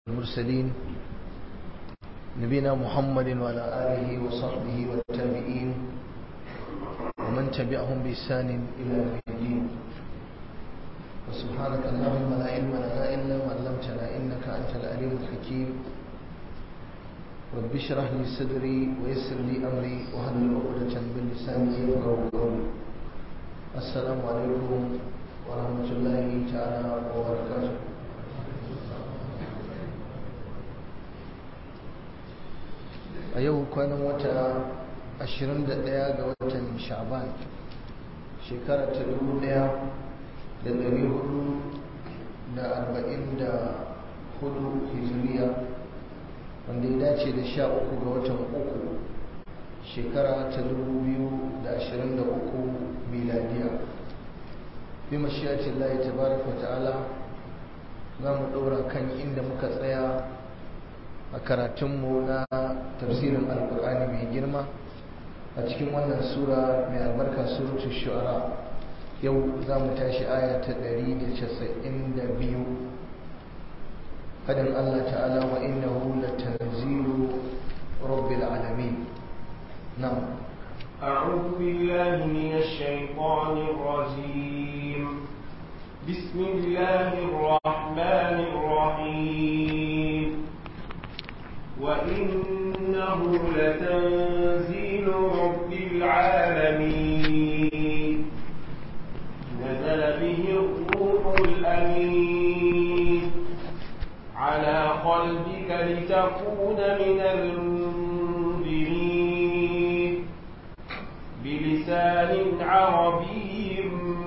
المرسلين نبينا محمد وعلى آله وصحبه والتابعين ومن تبعهم بإحسان إلى يوم الدين وسبحانك اللهم لا علم لنا إلا ما علمتنا إنك أنت العليم الحكيم رب اشرح لي صدري ويسر لي أمري واحلل عقدة من لساني يفقهوا قولي السلام عليكم ورحمة الله تعالى وبركاته a yau kwanan wata 21 ga watan shaban shekara ta 1444 hijiriya wanda ya dace da 13 ga watan uku shekara ta 2023 miladiya bi mashiyacin layi tabaraka ta'ala za mu ɗora kan inda muka tsaya a karatunmu na tafsirin alkur'ani mai girma a cikin wannan sura mai albarka surutu shu'ara yau za mu tashi aya ta 192 fadin Allah ta'ala wa innahu latanzilu rabbil alamin na'am أعوذ بالله من الشيطان الرجيم بسم الله الرحمن الرحيم وإنه لتنزيل رب العالمين نزل به الروح الأمين على قلبك لتكون من المنذرين بلسان عربي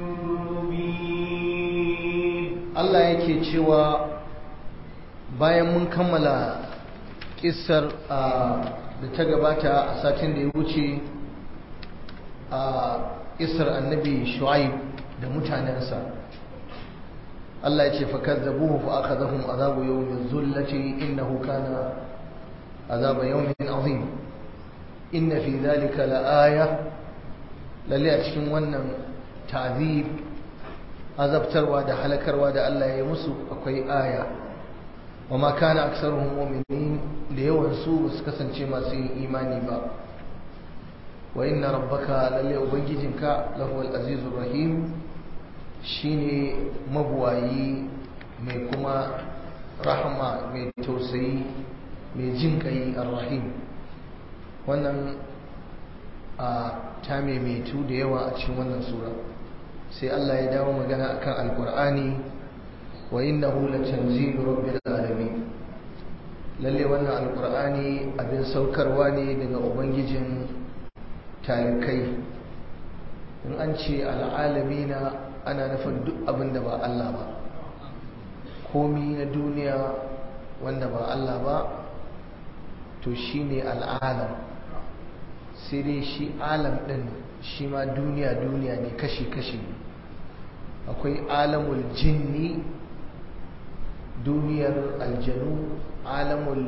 مبين الله yake cewa bayan mun kammala kissar da ta gabata a satin da ya wuce a kissar annabi shu'aib da mutanensa Allah ya ce fa kazzabuhu fa akhadhahum azabu yawmin zullati innahu kana azaba yawmin azim inna fi dhalika laaya lalle a cikin wannan ta'zib azabtarwa da halakarwa da Allah ya yi musu akwai aya wa ma kana aksaruhum mu'minin da yawan su basu kasance masu yin imani ba wa inna rabbaka lalle ubangijinka lahu al-azizur rahim shine mabuwayi mai kuma rahama mai tausayi mai jin kai ar-rahim wannan a ta maimaitu da yawa a cikin wannan sura sai Allah ya dawo magana akan alqur'ani wa innahu latanzilu rabbil alamin lalle wannan alqur'ani abin saukarwa ne daga ubangijin talikai in an ce al'alamina ana nufin duk abin da ba Allah ba komi na duniya wanda ba Allah ba to shine al'alam sai dai shi alam din shi ma duniya duniya ne kashi-kashi akwai alamul jinni duniyar aljanu alamul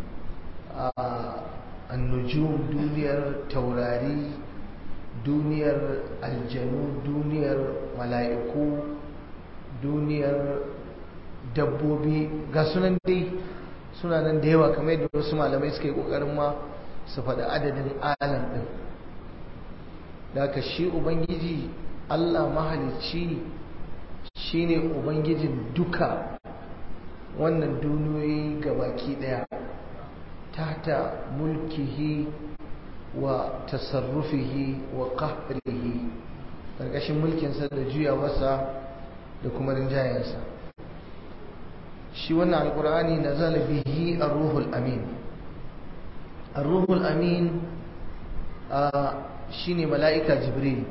annujum duniyar taurari duniyar aljanu duniyar mala'iku duniyar dabbobi ga sunan dai suna nan da yawa kamar yadda wasu malamai suka yi kokarin ma su faɗi adadin alam ɗin da ka shi ubangiji allah mahalicci shine ubangijin duka wannan duniyoyi gabaki daya tata mulkihi wa tasarrufihi wa qahrihi karkashin mulkinsa da juyawarsa da kuma rinjayensa shi wannan alkur'ani nazala bihi ar-ruhul amin ar-ruhul amin shine mala'ika jibril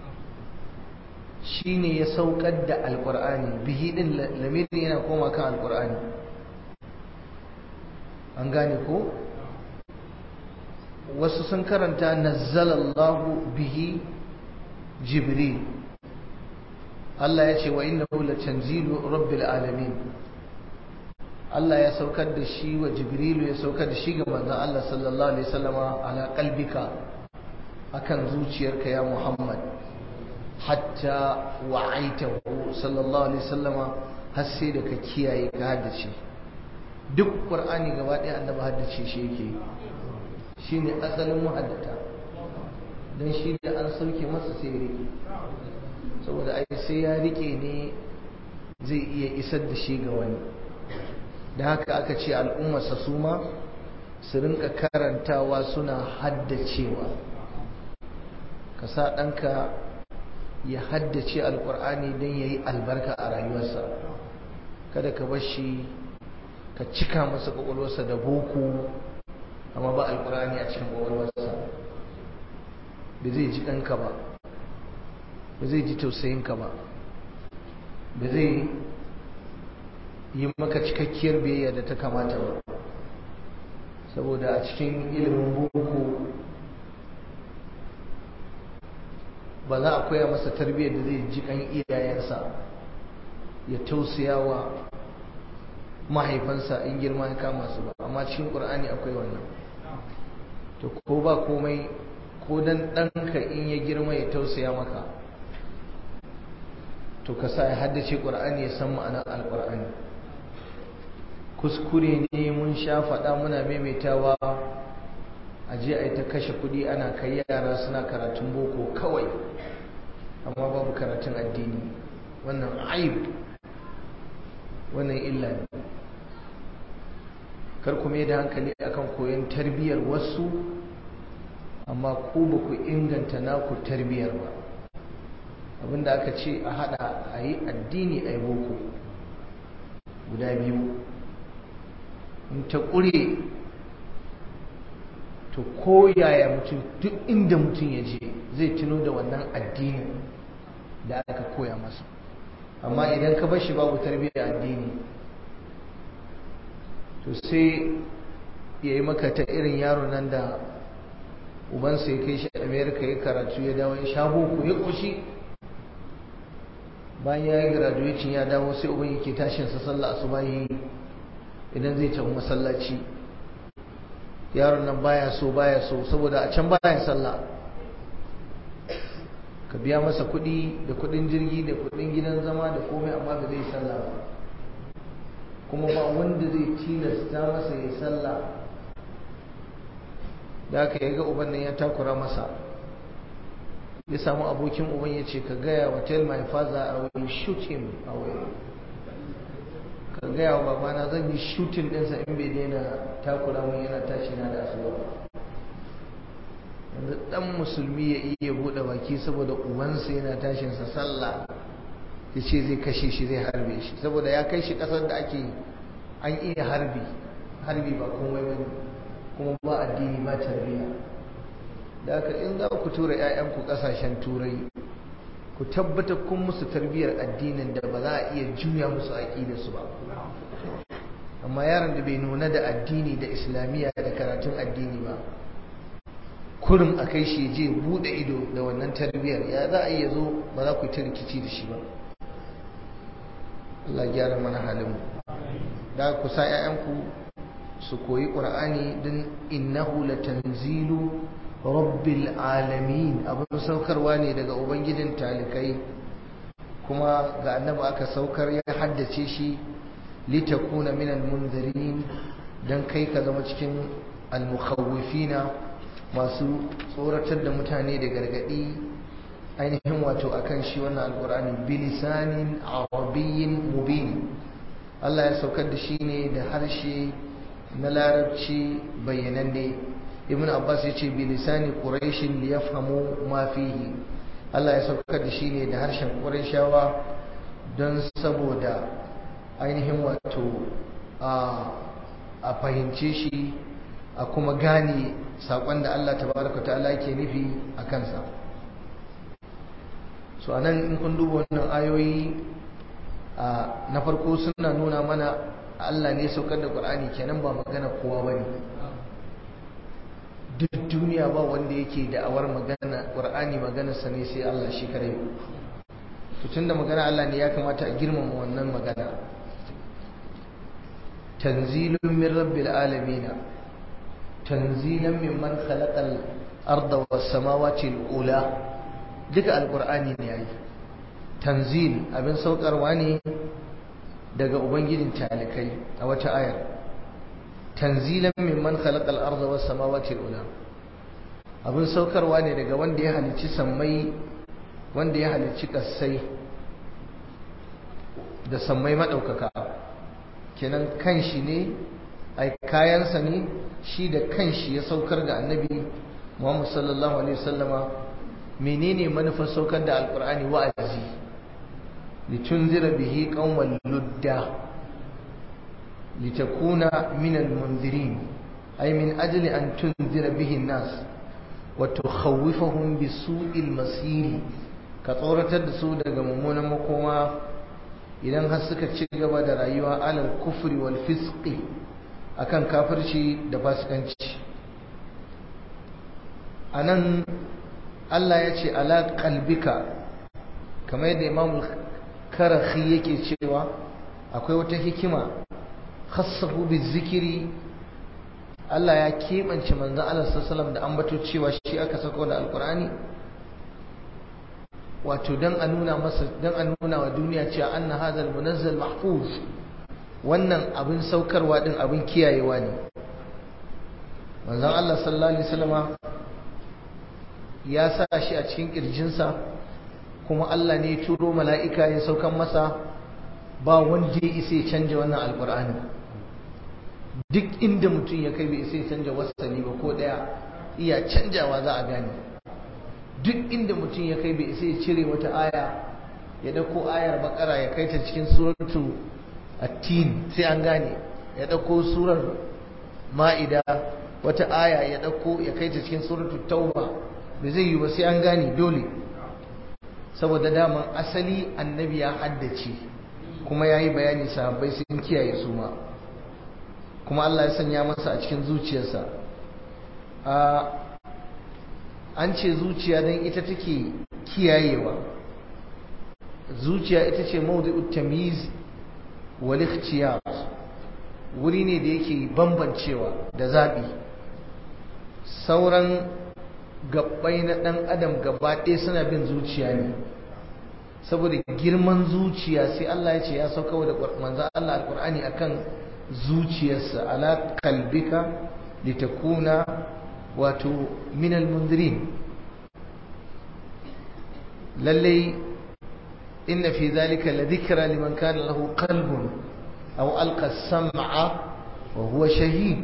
shine ya saukar da alkur'ani bihi din lamirin yana koma kan alkur'ani an gane ko wasu sun karanta nazzalallahu bihi jibril Allah ya ce wa innahu latanzilu rabbil alamin Allah ya saukar da shi wa jibrilu ya saukar da shi ga manzon Allah sallallahu alaihi wasallama ala qalbika akan zuciyarka ya Muhammad hatta wa'aitahu sallallahu alaihi wasallama har sai da ka kiyaye ka haddace duk qur'ani gaba ɗaya annabi haddace shi yake shine asalin muhaddata dan shi da an sauke masa sai rike saboda ai sai ya rike ne zai iya isar da shi ga wani da haka aka ce al'ummarsa su ma su rinka karantawa suna haddacewa ka sa ɗanka ya haddace alƙur'ani don ya yi albarka a rayuwarsa kada ka bar shi ka cika masa ƙwaƙwalwarsa da boko amma ba alƙur'ani a cikin ƙwaƙwalwarsa ba zai ji ɗanka ba ba zai ji tausayinka ba ba zai yi maka cikakkiyar biyayya da ta kamata ba saboda a cikin ilimin boko ba za a koya masa tarbiyyar da zai ji kan iyayensa ya tausaya wa mahaifansa in girma ya kama su ba amma cikin ƙur'ani akwai wannan to ko ba komai ko dan ɗanka in ya girma ya tausaya maka to ka sa ya haddace ƙur'ani ya san ma'anar alƙur'ani kuskure ne mun sha faɗa muna maimaitawa a je a yi ta kashe kuɗi ana kai yara suna karatun boko kawai amma babu karatun addini wannan aib wannan illa ne kar ku mai da hankali akan koyon tarbiyyar wasu amma ku ba ku inganta naku tarbiyyar ba abinda aka ce a hada a yi addini a yi boko guda biyu in ta ƙure to ko yaya mutum duk inda mutum ya je zai tuno da wannan addinin da aka koya masa amma idan ka bar shi babu tarbiyyar addini to sai ya yi maka ta irin yaro nan da ubansa ya kai shi amerika ya karatu ya dawo ya sha boko ya ƙoshi bayan ya yi graduation ya dawo sai uban yake tashinsa sallah asubahi idan zai tafi masallaci yaron nan baya so baya so saboda a can baya sallah ka biya masa kuɗi da kuɗin jirgi da kuɗin gidan zama da komai amma ba zai sallah ba kuma ba wanda zai tilasta masa ya sallah da aka yaga uban nan ya takura masa ya samu abokin uban ya ce ka gaya wa tell my father I will shoot him away ka gaya wa babana zan yi shooting ɗinsa in bai daina takura mun yana tashi na da asuwa yanzu ɗan musulmi ya iya buɗe baki saboda ubansa yana tashinsa sallah ya ce zai kashe shi zai harbe shi saboda ya kai shi ƙasar da ake an iya harbi harbi ba komai ba kuma ba addini ba tarbiyya da haka in za ku tura 'ya'yanku ƙasashen turai ku tabbatar kun musu tarbiyyar addinin da ba za a iya juya musu aƙidarsu ba amma yaron da bai nuna da addini da islamiyya da karatun addini ba kurum a kai shi je buɗe ido da wannan tarbiyyar ya za a iya zo ba za ku yi ta rikici da shi ba Allah gyara mana halin da ku sa 'ya'yanku su koyi ƙur'ani don innahu latanzilu rabbil alamin abin saukarwa ne daga ubangijin talikai kuma ga annabi aka saukar ya haddace shi litakuna minal munzirin dan kai ka zama cikin almukhawwifina masu tsoratar da mutane da gargadi ainihin wato akan shi wannan alqur'ani bilisanin arabiyyin mubin Allah ya saukar da shi ne da harshe na larabci bayyananne ibn abbas ya ce bilisani quraishin li yafhamu ma fihi Allah ya saukar da shi ne da harshen qurayshawa don saboda ainihin wato a fahimce shi a kuma gane sakon da Allah tabaraka ta'ala yake nufi a kansa so anan in kun duba wannan ayoyi na farko suna nuna mana Allah ne saukar da Qur'ani kenan ba magana kowa bane duk duniya ba wanda yake da'awar magana Qur'ani magana sa ne sai Allah shi kare to tunda magana Allah ne ya kamata a girmama wannan magana tanzilun min rabbil alamin tanzilan mimman khalaqal arda was samawati al ula duka alqur'ani ne yayi tanzil abin saukarwa ne daga ubangijin talikai a wata ayar tanzilan mimman khalaqal arda was samawati ula abin saukarwa ne daga wanda ya halicci sammai wanda ya halicci kasai da sammai madaukaka kenan kanshi ne ai kayansa ne shi da kanshi ya saukar da annabi Muhammad sallallahu alaihi wasallama menene manufar saukar da alqur'ani wa'azi litunzira bihi qauman ludda litakuna min almunzirin ay min ajli an tunzira bihi an-nas wa tukhawwifahum bisu'il masir ka tsoratar da su daga mummunan makoma idan har suka ci gaba da rayuwa alal kufri wal fisqi akan kafirci da fasikanci anan Allah ya ce ala qalbika kamar yadda Imam Karahi yake cewa akwai wata hikima khassahu bizikiri Allah ya keɓance manzon Allah sallallahu da ambato cewa shi aka sako da alkur'ani wato dan a nuna masa dan a nuna wa duniya cewa anna hadha munazzal mahfuz wannan abin saukarwa din abin kiyayewa ne manzon Allah sallallahu alaihi wasallama ya sa shi a cikin kirjinsa kuma Allah ne ya turo mala'ika ya saukan masa ba wanda ya isa ya canja wannan alkur'ani duk inda mutum ya kai bai isa ya canja wasani ba ko daya iya canjawa za a gane duk inda mutum ya kai bai isa ya cire wata aya ya dauko ayar bakara ya kai ta cikin suratu at-tin sai an gane ya dauko surar ma'ida wata aya ya dauko ya kai ta cikin suratu tauba bai zai yi ba sai an gane dole saboda daman asali annabi ya haddace kuma ya yi bayani sahabbai sun kiyaye su ma kuma Allah ya sanya masa a cikin zuciyarsa an ce zuciya don ita take kiyayewa zuciya ita ce mawdu'ut tamyiz wal ikhtiyar wuri ne da yake bambancewa da zabi sauran gabbai na dan adam gaba ɗaya suna bin zuciya ne saboda girman zuciya sai Allah ya ce ya sauka da manzo Allah alqur'ani akan zuciyarsa ala kalbika litakuna wato min almundirin lalle inna fi dhalika la dhikra liman kana lahu qalbun aw alqa as-sam'a wa huwa shahid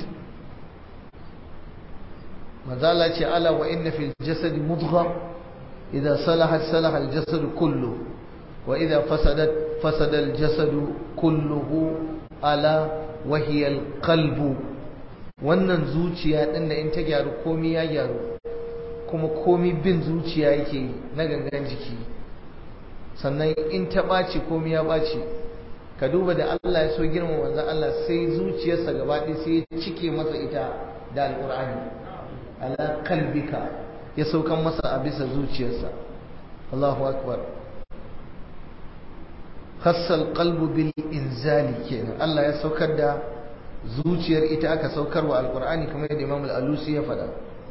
mazala ce ala wa inna fil jasad mudgha idha salahat salaha al-jasad kullu wa idha fasadat fasada al-jasad kulluhu ala wa hiya al-qalbu wannan zuciya din da in ta gyaru komai ya gyaru kuma komai bin zuciya yake na gangan jiki sannan in ta ɓaci komai ya ɓaci ka duba da Allah ya so girma wanzan Allah sai zuciyarsa gaba ɗaya sai ya cike masa ita da alƙur'ani ala kalbika ya saukan masa a bisa zuciyarsa Allahu akbar khassal qalbu bil inzali kenan Allah ya saukar da zuciyar ita aka saukar wa alqur'ani kamar yadda Imam al-Alusi ya faɗa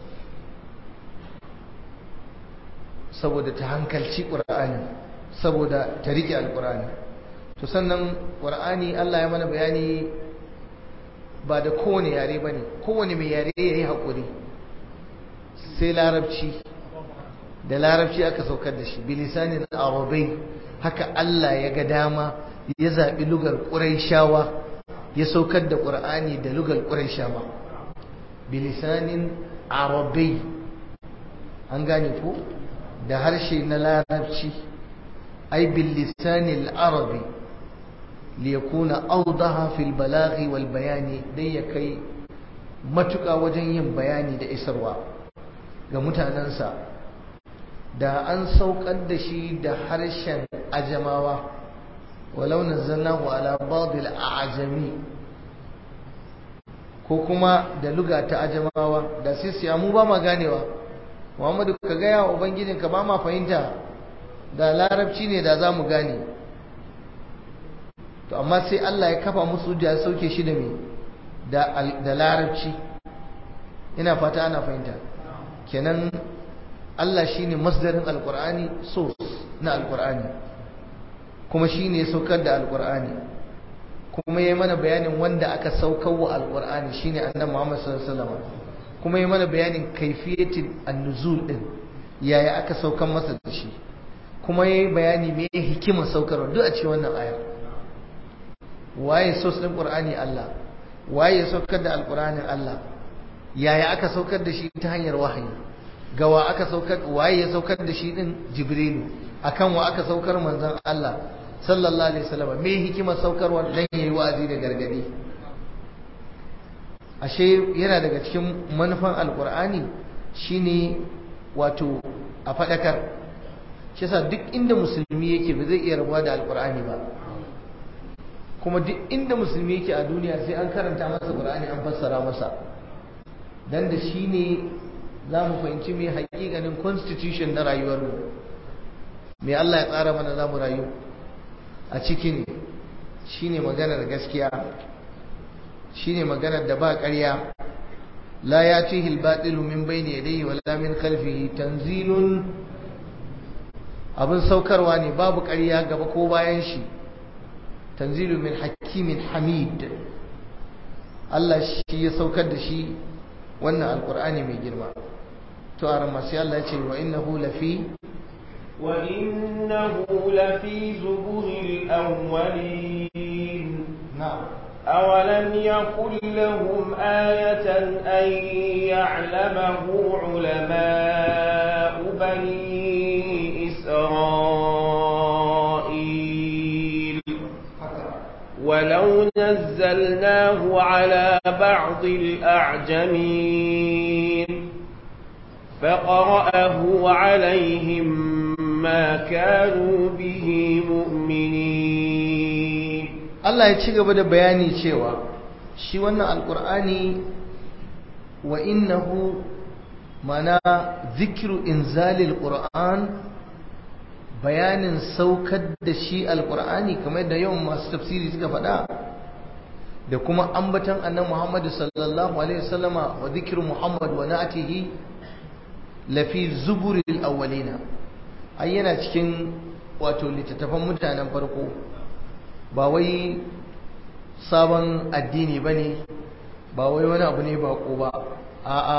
saboda ta hankalci qur'ani saboda ta rike alqur'ani to sannan qur'ani Allah ya mana bayani ba da kowane yare bane kowane mai yare yayi hakuri sai larabci da larabci aka saukar da shi bilisanin arabai haka Allah ya ga dama ya zaɓi lugar ƙuraishawa ya saukar da ƙur'ani da lugar ƙuraishawa bilisanin arabai an gane ko da harshe na larabci ai bilisanin arabi liyakuna audaha fil balaghi wal bayani dai ya kai matuƙa wajen yin bayani da isarwa ga mutanensa da an saukar da shi da harshen ajamawa walau nazzalnahu ala badil a'jami ko kuma da luga ta ajamawa da sai siya mu ba ma ganewa Muhammadu ka gaya wa ubangijin ka ba ma fahimta da larabci ne da za mu gane to amma sai Allah ya kafa musu ya sauke shi da me da larabci ina fata ana fahimta kenan Allah shine masdarin alqur'ani source na alqur'ani kuma shine saukar da alqur'ani kuma ya mana bayanin wanda aka saukar wa alqur'ani shine annabi Muhammad sallallahu alaihi wasallam kuma ya mana bayanin kaifiyatin an-nuzul din yaya aka saukar masa da shi kuma ya yi bayani me hikimar saukarwa duk a cikin wannan ayar waye sos din qur'ani Allah waye ya saukar da alqur'anin Allah yaya aka saukar da shi ta hanyar wahayi gawa aka saukar waye ya saukar da shi din jibrilu akan wa aka saukar manzon Allah sallallahu alaihi wasallam me hikimar saukarwa dan yayi wa'azi da gargadi ashe yana daga cikin manufan alqur'ani shine wato a fadakar shi yasa duk inda musulmi yake ba zai iya rabuwa da alqur'ani ba kuma duk inda musulmi yake a duniya sai an karanta masa qur'ani an fassara masa dan da shi ne za mu fahimci mai haƙiƙanin constitution na rayuwarmu mai Allah ya tsara mana za mu rayu a ciki ne shi ne maganar gaskiya shi ne maganar da ba ƙarya la ya ce hilbaɗilu min bai ne dai wala min kalfihi tanzilun abin saukarwa ne babu ƙarya gaba ko bayan shi tanzilu min hakimin hamid Allah shi ya saukar da shi wannan alkur'ani mai girma to a ramasi Allah ce wa innahu lafi wa innahu lafi zuburil awwalin na'am أولم يكن لهم آية أن يعلمه علماء بني إسرائيل ولو نزلناه على بعض الأعجمين فقرأه عليهم ما كانوا به مؤمنين Allah ya ci gaba da bayani cewa shi wannan alkur'ani wa innahu mana zikiru inzalil qur'an bayanin saukar da shi alkur'ani kamar da yawan masu tafsiri suka faɗa da kuma ambatan annabi Muhammad sallallahu alaihi wasallama wa zikru Muhammad wa na'atihi lafi zuburil awwalina ai yana cikin wato littattafan mutanen farko ba wai sabon addini ba ne ba wai wani abu ne bako ba a'a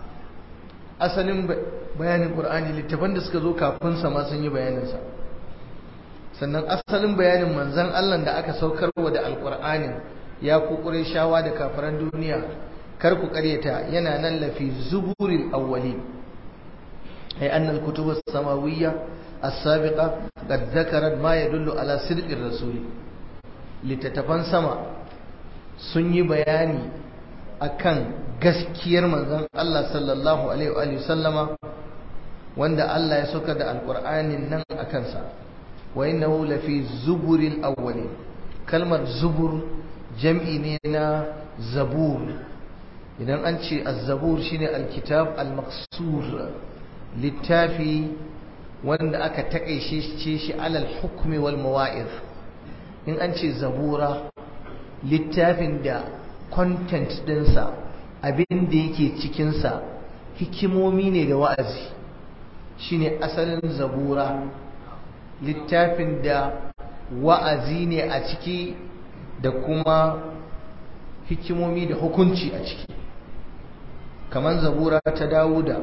asalin bayanin ƙur'ani littafan da suka zo kafin sama sun yi bayaninsa sannan asalin bayanin manzan Allah da aka saukar wa da alƙur'anin ya kukure shawa da kafiran duniya kar ku ƙaryata yana nan lafi zuburil awwali ay anna al-kutub as-samawiyya as-sabiqa qad dhakarat ma yadullu ala sidqir rasuli littattafan sama sun yi bayani akan gaskiyar manzon Allah sallallahu alaihi wa sallama wanda Allah ya soka da alqur'anin nan akan sa wa innahu lafi zuburil awwalin kalmar zubur jam'i ne na zabur idan an ce az-zabur shine alkitab al-maqsur littafi wanda aka takaice shi alal hukmi wal mawa'iz in an ce zabura littafin da content dinsa abin da yake cikinsa hikimomi ne da wa'azi shine asalin zabura littafin da wa'azi ne a ciki da kuma hikimomi da hukunci a ciki kamar zabura ta dawuda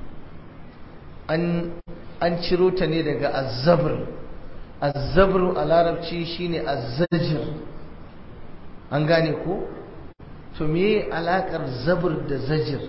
an an ciro ta ne daga azzabr azzabr a larabci shine azzajir an gane ko to me alakar zabr da zajir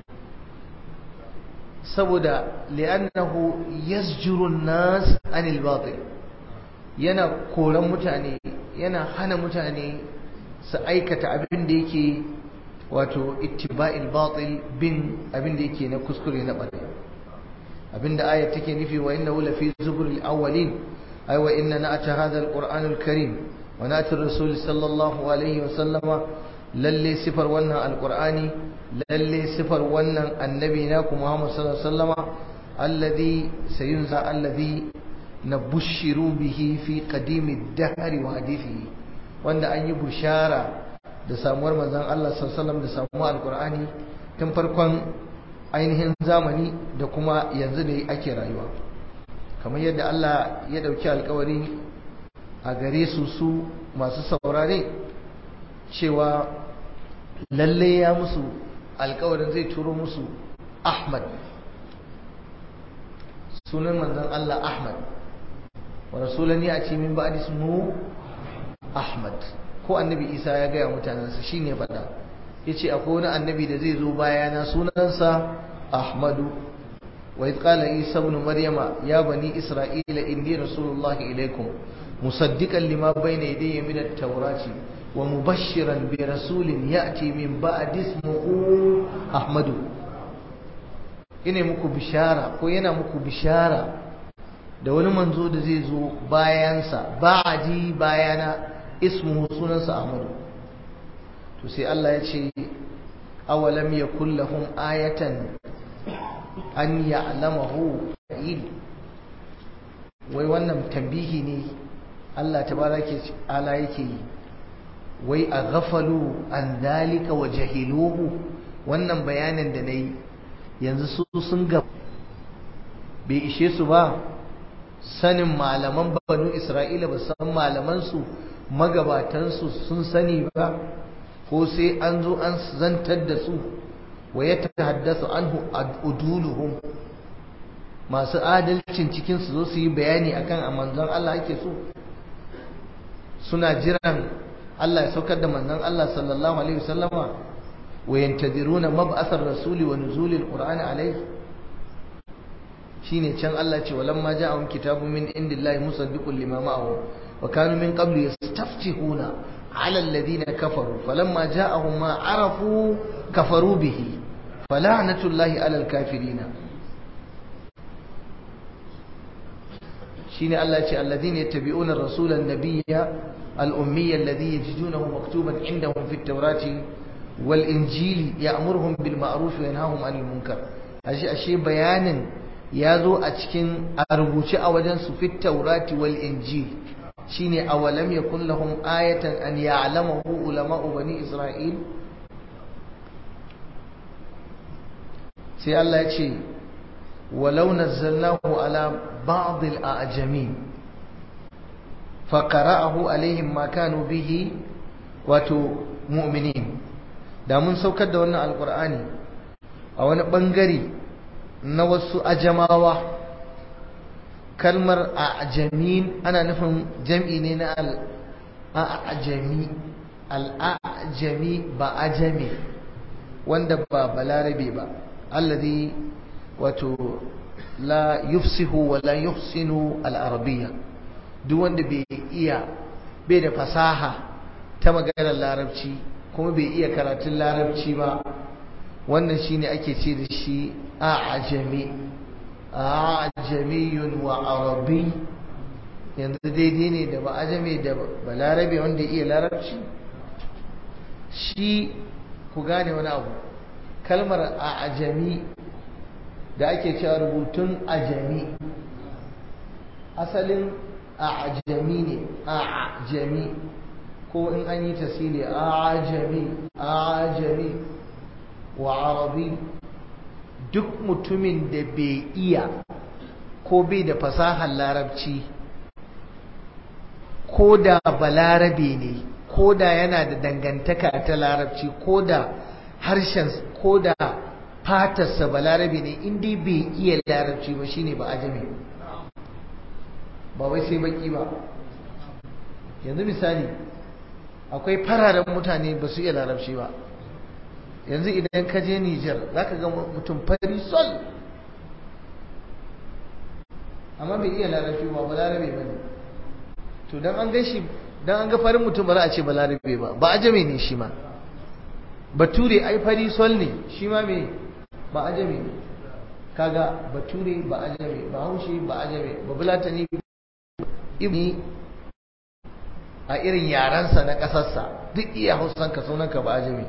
saboda li'annahu yasjuru an-nas anil batil yana koran mutane yana hana mutane su aikata abin da yake wato ittiba'il batil bin abin da yake na kuskure na bada abinda ayat take nufi wa innahu lafi zuburil awwalin ay wa inna na'ata hadha alquranul karim wa na'ati rasul sallallahu alaihi wa sallama lalle sifar wannan alqurani lalle sifar wannan annabi na ku muhammad sallallahu alaihi wasallama alladhi sayunza alladhi nabushiru bihi fi qadimi ad-dahr wa hadithihi wanda an yi bushara da samuwar manzon Allah sallallahu alaihi wasallam da samuwar alqurani tun farkon ainihin zamani da kuma yanzu da ake rayuwa kamar yadda Allah ya dauki alkawari a gare su su masu saurare cewa lalle ya musu alkawarin zai turo musu ahmad sunan manzon Allah ahmad wa rasulan ya ce min ba'di ismu ahmad ko annabi isa ya gaya mutanensa shine faɗa yace akwai wani annabi da zai zo bayana sunansa ahmadu wa idh qala isa ibn maryama ya bani isra'ila inni rasulullahi ilaykum musaddiqan lima bayna yadayya min at-taurati wa mubashiran bi rasulin ya'ti min ba'di ismihi ahmadu ina muku bishara ko yana muku bishara da wani manzo da zai zo bayansa ba'di bayana ismuhu sunansa ahmadu to sai Allah ya ce awalam yakul lahum ayatan an ya'lamahu il wai wannan tambihi ne Allah tabaraka ala yake yi wai a ghafalu an dalika wa jahiluhu wannan bayanin da nayi yanzu su sun ga bai ishe su ba sanin malaman banu Isra'ila ba san malaman su magabatan su sun sani ba ko sai an zo an zantar da su wa ya tahaddasu anhu uduluhum masu adalcin cikin su zo su yi bayani akan a manzon Allah ake so suna jiran Allah ya saukar da manzon Allah sallallahu alaihi wasallama wa yantadiruna mab'athar rasuli wa nuzulil qur'ani alaihi shine can Allah ce walamma ja'ahum kitabun min indillahi musaddiqun lima ma'ahum wa kanu min qablu yastaftihuna على الذين كفروا فلما جاءهم ما عرفوا كفروا به فلعنة الله على الكافرين شين الله الذين يتبعون الرسول النبي الأمي الذي يجدونه مكتوبا عندهم في التوراة والإنجيل يأمرهم بالمعروف وينهاهم عن المنكر أشي أشي بيان يازو أتكين أربوش أوجنس في التوراة والإنجيل shine awalam yakun lahum ayatan an ya'lamahu ulama'u bani isra'il sai Allah ya ce walau nazzalnahu ala ba'd al-a'jami fa qara'ahu alaihim ma kanu bihi wato mu'minin da mun saukar da wannan alqur'ani a wani bangare na wasu ajamawa kalmar ajamin ana nufin jam'i ne na al'ajami al'ajami ba ajami wanda ba balarabe ba alladhi wato la yufsihu wa la yuhsinu al'arabiyya duk wanda bai iya bai da fasaha ta maganar larabci kuma bai iya karatun larabci ba wannan shine ake ce da shi a'ajami ajamiyun wa arabi yanzu daidai ne da ba ajami da balarabe wanda iya larabci shi ku gane wani abu kalmar ajami da ake cewa rubutun ajami asalin ajami ne ajami ko in an yi tasiri ajami ajami wa arabi duk mutumin da bai iya ko bai da fasahar larabci ko da balarabe ne ko da yana da dangantaka ta larabci ko da harshen ko da fatarsa balarabe ne inda bai iya larabci ba shine ba ajami ba wai sai baki ba yanzu misali akwai fararen mutane ba su iya larabci ba yanzu idan ka je Nijar za ka ga mutum fari sol amma bai iya larabci ba ba larabe ba ne to don an gan shi don an ga farin mutum ba za a ce ba larabe ba ba ajame ne shi ma bature ai fari sol ne shi ma me ba ajame ne kaga bature ba ajame ba haushi ba ajame ba bulatani ibni a irin yarensa na ƙasarsa duk iya hausanka sunanka ba ajame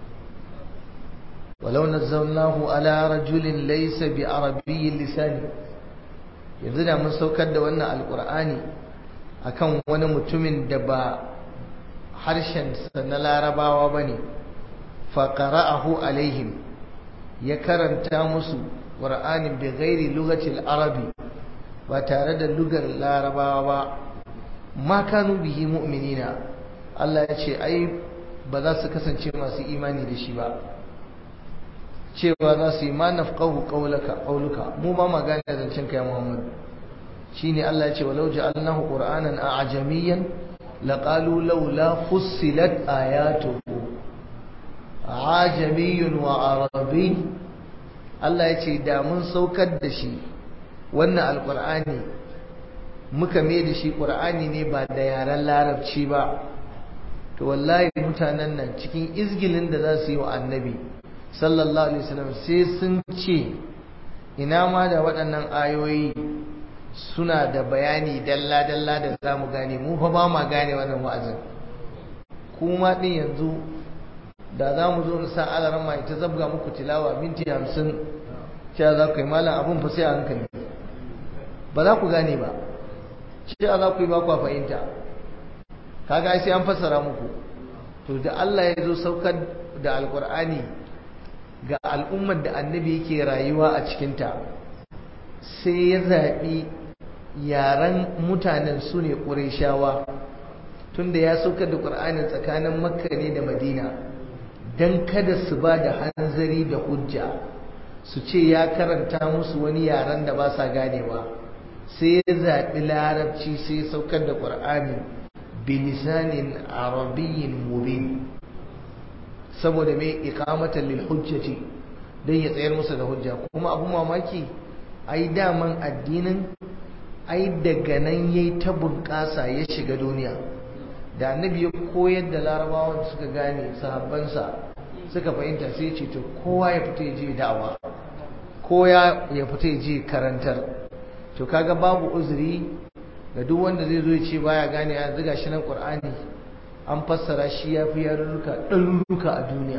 ولو نزلناه على رجل ليس بعربي اللسان yanzu da mun saukar da wannan alkur'ani akan wani mutumin da ba harshensa na larabawa ba ne faƙara'ahu alaihim ya karanta musu ƙur'anin bi gairi lugatil arabi ba tare da lugar larabawa ba ma kanu bihi mu'minina Allah ya ce ai ba za su kasance masu imani da shi ba cewa za su yi ma nafqahu qawlaka qawluka mu ba ma gane zancen kai Muhammad shine Allah ya ce walau ja'alnahu qur'anan a'jamiyyan laqalu laula fussilat ayatuhu ajamiyyun wa arabiy Allah ya ce da mun saukar da shi wannan alqur'ani muka mai da shi qur'ani ne ba da yaren larabci ba to wallahi mutanen nan cikin izgilin da za su yi wa annabi sallallahu alaihi wasallam sai sun ce ina ma da waɗannan ayoyi suna da bayani dalla-dalla da za mu gane mu fa ba ma gane wannan wa'azin kuma ɗin yanzu da za mu zo na sa alaran mai ta zabga muku tilawa minti hamsin cewa za ku yi malam abin fa sai a hankali ba za ku gane ba cewa za ku yi ba ku fahimta kaga sai an fassara muku to da Allah ya zo saukar da alkur'ani ga al'ummar da annabi yake rayuwa a cikinta sai ya zaɓi yaren mutanen su ne ƙureshawa tunda ya saukar da ƙur'anin tsakanin makka ne da madina don kada su ba da hanzari da hujja su ce ya karanta musu wani yaren da ba sa ganewa sai ya zaɓi larabci sai ya saukar da ƙur'ani bilisanin arabiyyin mubin saboda mai ikamatan lil hujjati don ya tsayar musu da hujja kuma abu mamaki ai daman addinin ai daga nan yayi ta bunƙasa ya shiga duniya da annabi ya koyar da larabawa da suka gane sahabbansa suka fahimta sai ce to kowa ya fita ya je da'awa ko ya fita ya je karantar to kaga babu uzuri ga duk wanda zai zo ya ce baya gane ya ziga shi nan qur'ani an fassara shi ya fi yarurruka ɗaruruka a duniya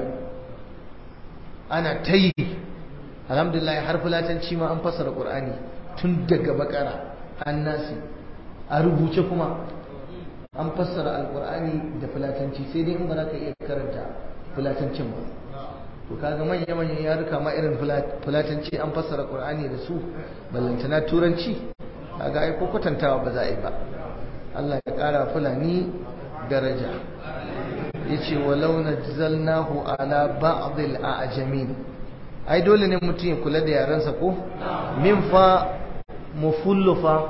ana ta yi alhamdulillah har fulatanci ma an fassara qur'ani tun daga bakara an nasi a rubuce kuma an fassara alqur'ani da fulatanci sai dai in ba za ka iya karanta fulatancin ba to kaga manya manyan yaruka ma irin fulatanci an fassara qur'ani da su ballantana turanci kaga ai ko kwatantawa ba za a yi ba Allah ya kara fulani daraja yace walau najzalnahu ala ba'd al-a'jamin ai dole ne mutum ya kula da yarensa ko min fa mufullu fa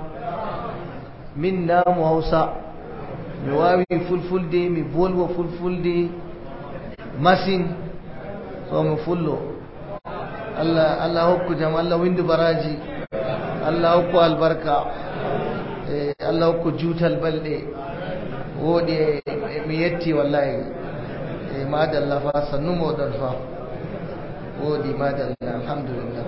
min namu hausa mi wawi fulfulde mi bolwa fulfulde masin so mi fullo Allah Allah hokku jam Allah windu baraji Allah hokku albarka eh Allah hokku jutal balde wodi mi yetti wallahi eh madalla fa sannu modan fa wodi madalla alhamdulillah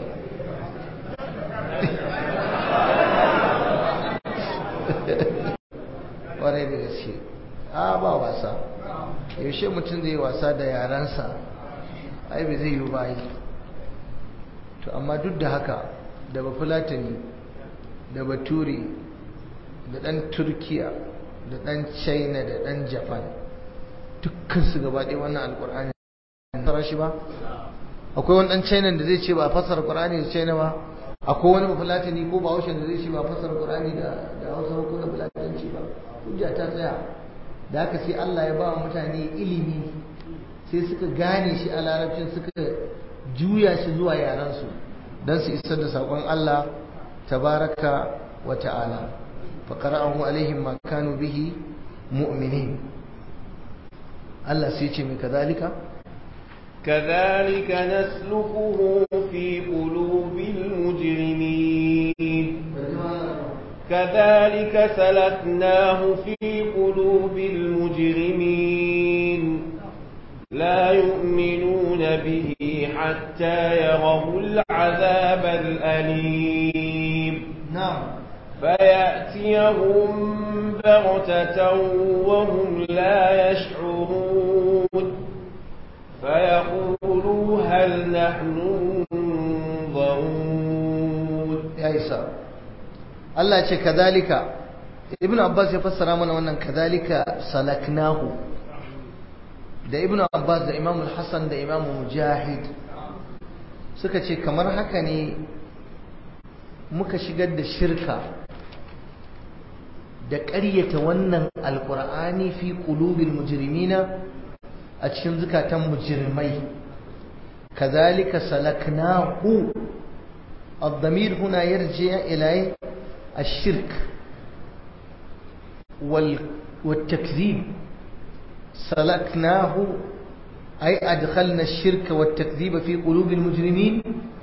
ƙwarai da gaske a ba wasa yaushe mutum zai wasa da yaransa ai bai zai yi ba yi to amma duk da haka da ba fulatani da bature da ɗan turkiya da ɗan china da ɗan japan dukkansu gaba ɗaya wannan alƙur'ani fara shi ba akwai wani ɗan china da zai ce ba a fassara ƙur'ani da china ba akwai wani bafulatani ko ba haushe da zai ce ba a fassara ƙur'ani da hausa ko da fulatanci ba hujja ta tsaya da haka sai Allah ya ba wa mutane ilimi sai suka gane shi a larabcin suka juya shi zuwa yaransu don su isar da saƙon Allah tabaraka wa ta'ala fa qara'ahu alaihim ma kanu bihi mu'minin Allah sai ce mai kazalika كذلك نسلكه في قلوب المجرمين كذلك سلكناه في قلوب المجرمين لا يؤمنون به حتى يروا العذاب الأليم نعم فيأتيهم بغتة وهم لا يشعرون فيقولوا هل نحن منظرون ya isa Allah ce kadhalika ibnu abbas ya fassara mana wannan kadhalika salaknahu da ibnu abbas da imamu hasan da imamu mujahid suka ce kamar haka ne muka shigar da shirka da ƙaryata wannan alƙur'ani fi qulubil mujrimina a cikin zukatan mujrimai kazalika salaknahu الضمير هنا يرجع إلى الشرك وال والتكذيب سلكناه أي أدخلنا الشرك والتكذيب في قلوب المجرمين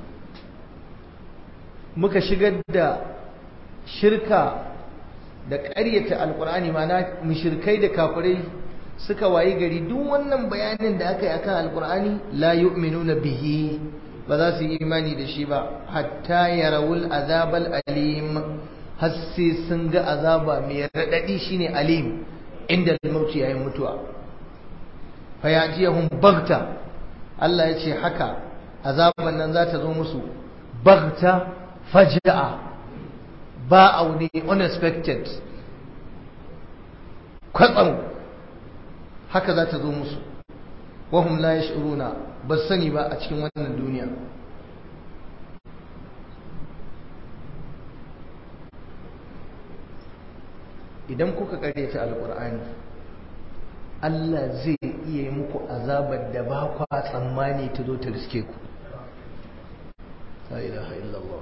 muka shigar da shirka da ƙaryata alƙur'ani mana mushrikai da kafirai suka wayi gari duk wannan bayanin da aka yi akan alƙur'ani la yu'minuna bihi ba za su yi imani da shi ba hatta yarawul azabal alim har sai sun ga azaba mai raɗaɗi shine alim inda mauti yayin mutuwa fa yatiyahum bagta Allah ya ce haka azaban nan za ta zo musu bagta faja'a ba aune unexpected kwatsam haka za ta zo musu wahum la yash'uruna ba sani ba a cikin wannan duniya idan kuka karyata alkur'ani Allah zai iya yi muku azabar da ba kwa tsammani ta zo ta riske ku la ilaha illallah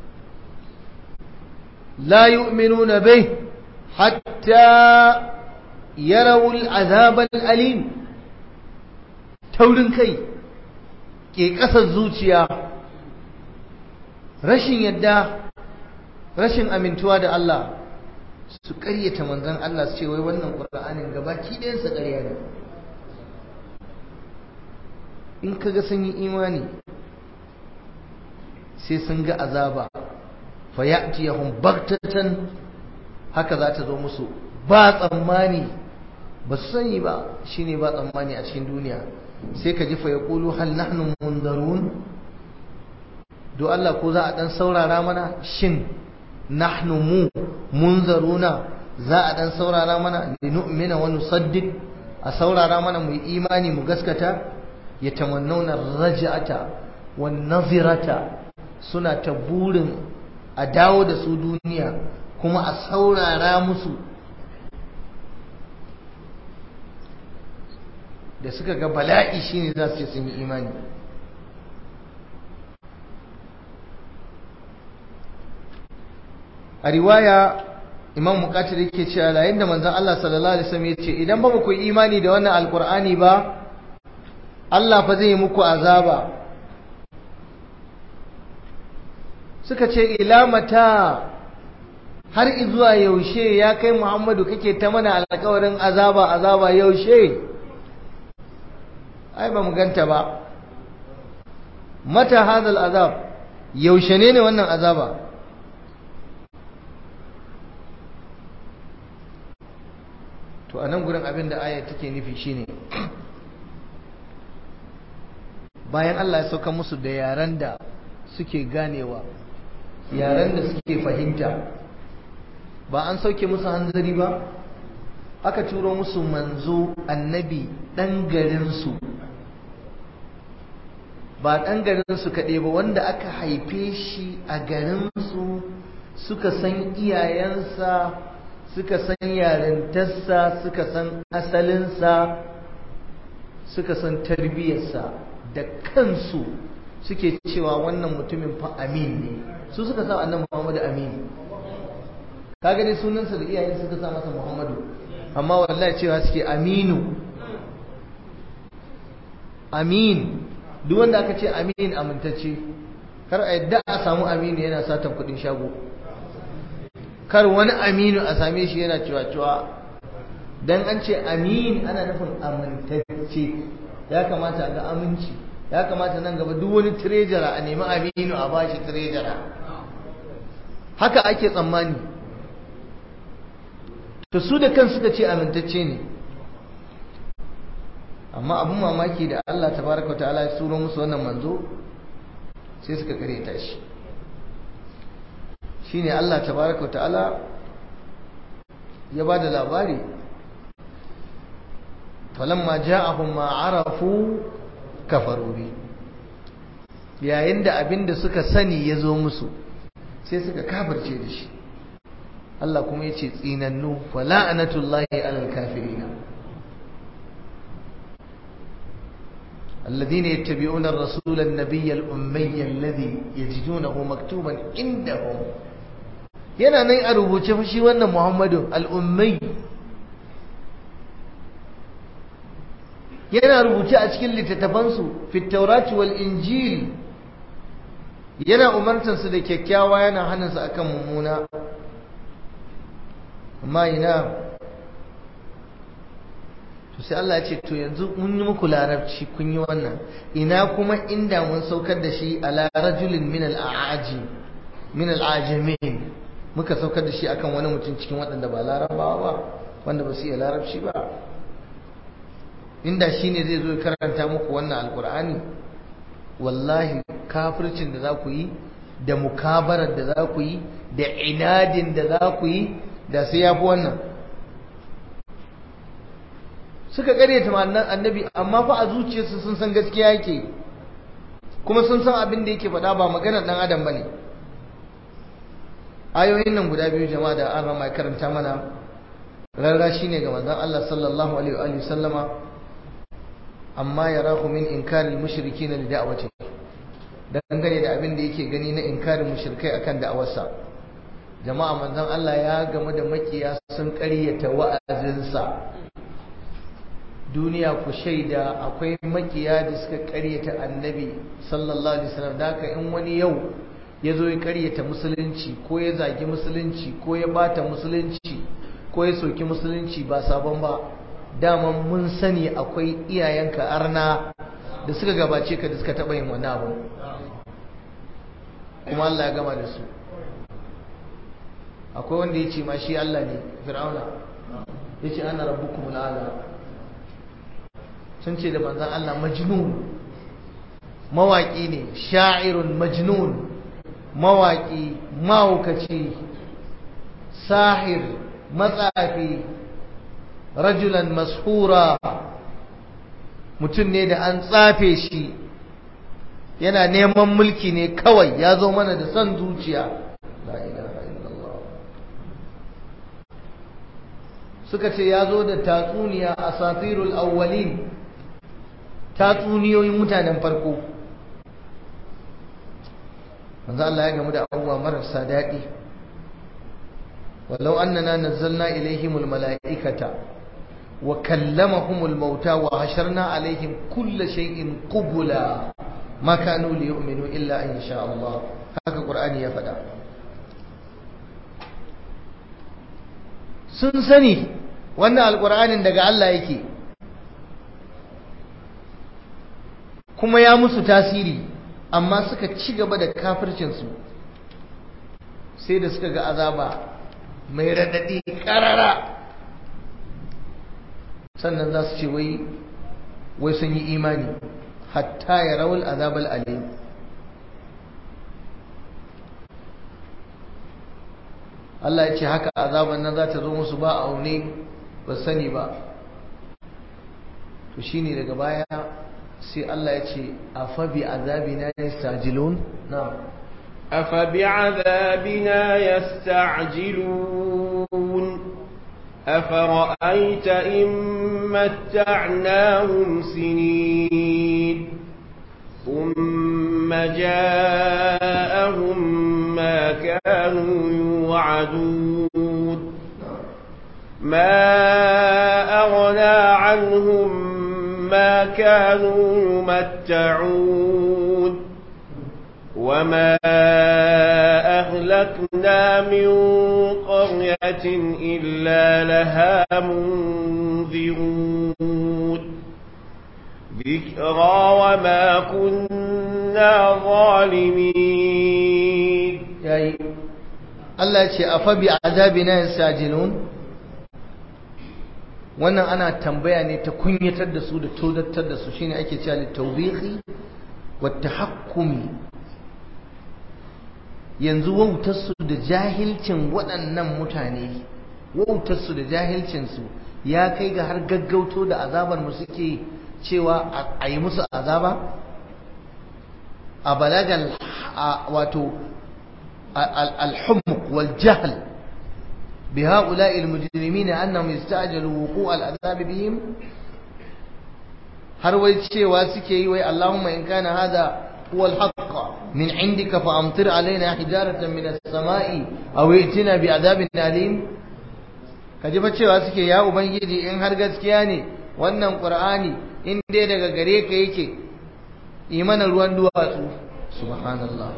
la yu'minuna bih hatta yarawul azab alim taurin kai ke ƙasar zuciya rashin yadda rashin amintuwa da Allah su ƙaryata manzon Allah su ce wai wannan ƙur'anin gabaki ɗayansa ƙarya ne in kaga sun yi imani sai sun ga azaba fa ya'tiyahum baghtatan haka za ta zo musu ba tsammani ba su sani ba shine ba tsammani a cikin duniya sai ka ji fa yaqulu hal nahnu mundarun do Allah ko za a dan saurara mana shin nahnu mu munzaruna za a dan saurara mana linu'mina wa nusaddiq a saurara mana mu imani mu gaskata yatamannawna raj'ata wan nazirata suna ta burin a dawo da su duniya kuma a saurara musu da suka ga bala'i shine za su ce sun yi imani a riwaya imam mukatir yake cewa yayin da manzon Allah sallallahu alaihi wasallam yace idan ba ku imani da wannan alqur'ani ba Allah fa zai muku azaba suka ce ila mata har izuwa yaushe ya kai Muhammadu kake ta mana alƙawarin azaba azaba yaushe ai ba mu ganta ba mata hadal azab yaushe ne ne wannan azaba to a nan gurin abin da ayat take nufi shine bayan Allah ya sauka musu da yaren da suke ganewa yaren da suke fahimta ba an sauke musu hanzari ba aka turo musu manzo annabi ɗan garinsu ba ɗan garinsu kaɗai ba wanda aka haife shi a garinsu suka san iyayensa suka san yarintarsa suka san asalinsa suka san tarbiyyarsa da kansu suke cewa wannan mutumin fa amin ne su suka sa annan muhammadu amin ka gani sunansa da iyayen suka sa masa muhammadu amma wallahi cewa suke aminu amin duk wanda aka ce amin amintacce kar a yadda a samu aminu yana satan kudin shago kar wani aminu a same shi yana cewa-cewa don an ce amin ana nufin amintacce ya kamata ga aminci ya kamata nan gaba duk wani tirejara a nemi aminu a bashi tirejara haka ake tsammani to su da kan suka ce amintacce ne amma abin mamaki da Allah tabaraka ta'ala ya turo musu wannan manzo sai suka kareta shi shine Allah tabaraka ta'ala ya ba da labari falamma ja'ahum ma arafu kafaru bi yayin da abinda suka sani ya zo musu sai suka kafirce da shi Allah kuma ya ce tsinannu fala'anatullahi alal kafirina الذين يتبعون الرسول النبي الأمي الذي يجدونه مكتوبا عندهم yana nan a rubuce fa shi wannan Muhammadu al-Ummi yana rubuce a cikin littattafansu fi Taurati wal Injil yana umartar su da kyakkyawa yana hana su akan mummuna amma ina to sai Allah ya ce to yanzu mun yi muku larabci kun yi wannan ina kuma inda mun saukar da shi ala rajulin min al-a'ajim min al-ajamin muka saukar da shi akan wani mutum cikin waɗanda ba larabawa ba wanda ba su iya larabci ba inda shi ne zai zo karanta muku wannan alkur'ani wallahi kafircin da za ku yi da mukabarar da za ku yi da inadin da za ku yi da sai ya fi wannan suka karyata ma'annan annabi amma fa a zuciyarsu sun san gaskiya yake kuma sun san abin da yake faɗa ba maganar ɗan adam ba ne ayoyin nan guda biyu jama'a da an rama karanta mana rarra shi ne ga manzon Allah sallallahu alaihi wa sallama amma yarahu min inkaril mushrikin li da'wati dangane da abin da yake gani na inkarin mushrikai akan da'awarsa jama'a manzon Allah ya gamu da makiya sun ƙaryata wa'azinsa duniya ku shaida akwai makiya da suka ƙaryata annabi sallallahu alaihi wasallam da haka in wani yau ya zo ya karyata musulunci ko ya zagi musulunci ko ya bata musulunci ko ya soki musulunci ba sabon ba daman mun sani akwai iyayenka arna da suka gabace ka da suka taɓa yin wani abu kuma Allah ya gama da su akwai wanda ya ce ma shi Allah ne fir'auna ya ce ana rabbukum al'ala sun ce da manzan Allah majnun mawaƙi ne sha'irun majnun mawaƙi mahaukaci sahir matsafi rajulan mashura mutum ne da an tsafe shi yana neman mulki ne kawai ya zo mana da son zuciya suka ce ya zo da tatsuniya a satirul awwalin tatsuniyoyin mutanen farko manzo Allah ya gamu da abubuwa marasa daɗi walau annana nazzalna ilaihimul mala'ikata wa kallamahumul mauta wa hasharna alaihim kulla shay'in qubula ma kanu liyu'minu illa an yasha Allah haka Qur'ani ya faɗa sun sani wannan alƙur'anin daga Allah yake kuma ya musu tasiri amma suka ci gaba da kafircinsu sai da suka ga azaba mai raɗaɗi ƙarara sannan za su ce wai wai sun yi imani hatta ya rawul azabal alim Allah ya ce haka azaban nan za ta zo musu ba a aune ba sani ba to shine daga baya sai Allah ya ce afa bi azabina yastajilun na'am afa bi azabina yasta'jilun afara'aita in matta'nahum sinin ثم جاءهم ما كانوا يوعدون ما أغنى عنهم ما كانوا يمتعون وما أهلكنا من قرية إلا لها منذرون ذكرى وما كنا ظالمين yayi Allah ce afa bi azabina yastajilun wannan ana tambaya ne ta kunyatar da su da todattar da su shine ake cewa litawbihi wa tahakkumi yanzu wautar su da jahilcin waɗannan mutane wautar su da jahilcin su ya kai ga har gaggauto da azabar mu suke cewa a yi musu azaba a balagal wato الحمق والجهل بهؤلاء المجرمين أنهم يستعجلوا وقوع العذاب بهم har wai cewa suke yi wai Allahumma in kana hada huwa al-haqq min indika fa amtir alaina hijaratan min as-sama'i aw itina bi adabin alim kaji fa cewa suke ya ubangiji in har gaskiya ne wannan qur'ani in dai daga gare ka yake imana ruwan duwatsu subhanallah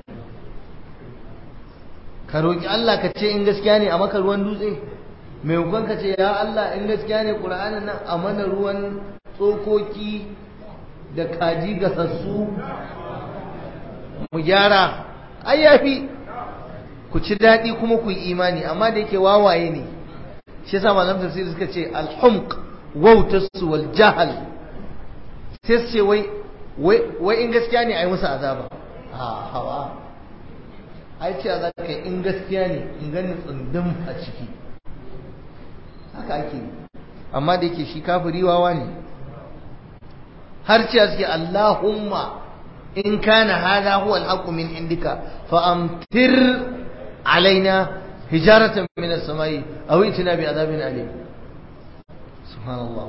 ka roki Allah ka ce in gaskiya ne a maka ruwan dutse mai hukun ka ce ya Allah in gaskiya ne qur'anin nan a mana ruwan tsokoki da kaji gasassu mu gyara ai yafi ku ci daɗi kuma ku yi imani amma da yake wawaye ne shi yasa malam tafsir suka ce al-humq wautarsu wal jahal sai su ce wai wai in gaskiya ne ai musu azaba a hawa ai ce za ka in gaskiya ne in gani tsundum a ciki haka ake amma da yake shi kafiri wawa ne har ce suke Allahumma in kana hada huwa al min indika fa amtir alaina hijaratan min as-samai aw itina bi adabin alim subhanallah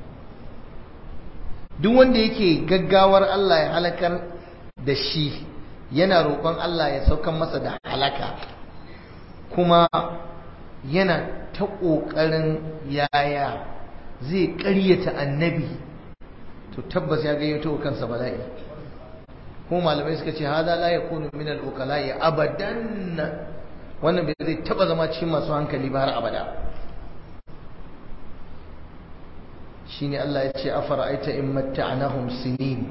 duk wanda yake gaggawar Allah ya halakar da shi yana roƙon Allah ya saukan masa da halaka kuma yana ta ƙoƙarin yaya zai ƙaryata annabi to tabbas ya gayyato kansa bala'i ko malamai suka ce hada la yakunu min al-uqala'i abadan wannan bai zai taba zama cikin masu hankali ba har abada shine Allah ya ce afara'aita in matta'nahum sinin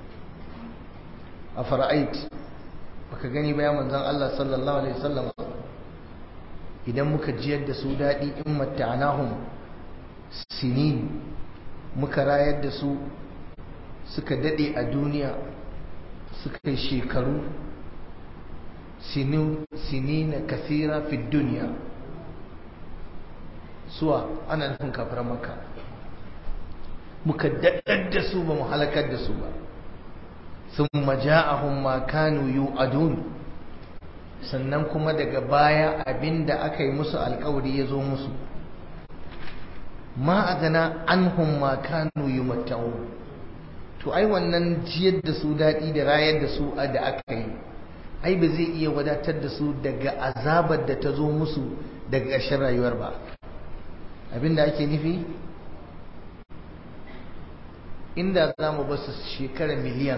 afara'ait baka gani ba ya manzon Allah sallallahu alaihi wasallam idan muka jiyar da su dadi in matta'nahum sinin muka rayar da su suka dade a duniya suka yi shekaru sinina kasira fi duniya suwa ana nufin kafiran maka muka daɗar da su ba mu halakar da su ba sun maja'ahun makanu yu'adun sannan kuma daga baya abinda aka yi musu alkawari ya zo musu ma a gana an hun makanu yi to ai wannan jiyar da su daɗi da rayar da su da aka yi ai ba zai iya wadatar da su daga azabar da ta zo musu daga ƙarshen rayuwar ba abinda ake nufi inda za mu basu shekara miliyan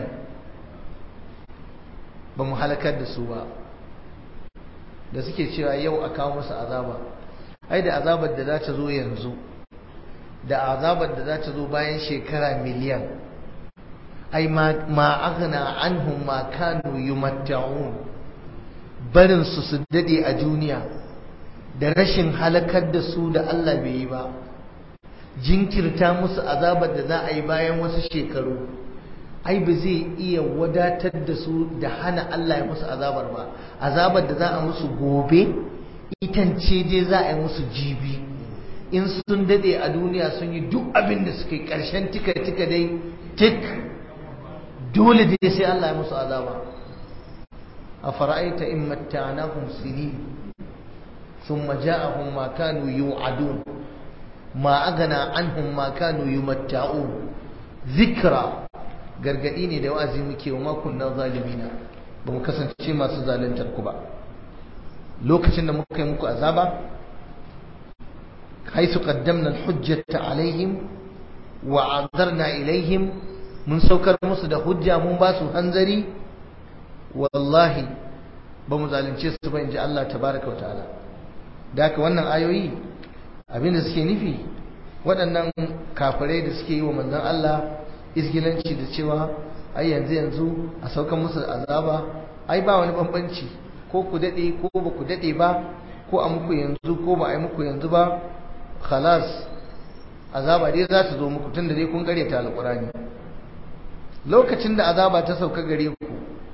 ba mu halakar da su ba da suke cewa yau a kawo musu azaba ai da azabar da za ta zo yanzu da azabar da za ta zo bayan shekara miliyan ai ma aghna anhum ma kanu yumatta'un barin su su dade a duniya da rashin halakar da su da Allah bai yi ba jinkirta musu azabar da za a yi bayan wasu shekaru ai ba zai iya wadatar da su da hana Allah ya musu azabar ba azabar da za a musu gobe itance dai za a yi musu jibi in sun dade a duniya sun yi duk abin da suke karshen tika tika dai tik dole dai sai Allah ya musu azaba a fara'aita in matta'nahum sinin thumma ja'ahum ma kanu yu'adun ma agana anhum ma kanu yumatta'un zikra gargadi ne da wa'azi muke wa makon na zalimina ba mu kasance masu zaluntar ku ba lokacin da muka yi muku azaba haisu qaddamna al-hujjata alaihim wa azarna ilaihim mun saukar musu da hujja mun ba su hanzari wallahi ba mu zalunce su ba inji Allah tabaraka wa ta'ala da haka wannan ayoyi abinda suke nufi waɗannan kafirai da suke yi wa manzon Allah izgilanci da cewa ai yanzu yanzu a saukan musu azaba ai ba wani bambanci ko ku dade ko ba ku dade ba ko a muku yanzu ko ba a yi muku yanzu ba khalas azaba dai za ta zo muku tunda dai kun gare ta alqurani lokacin da azaba ta sauka gare ku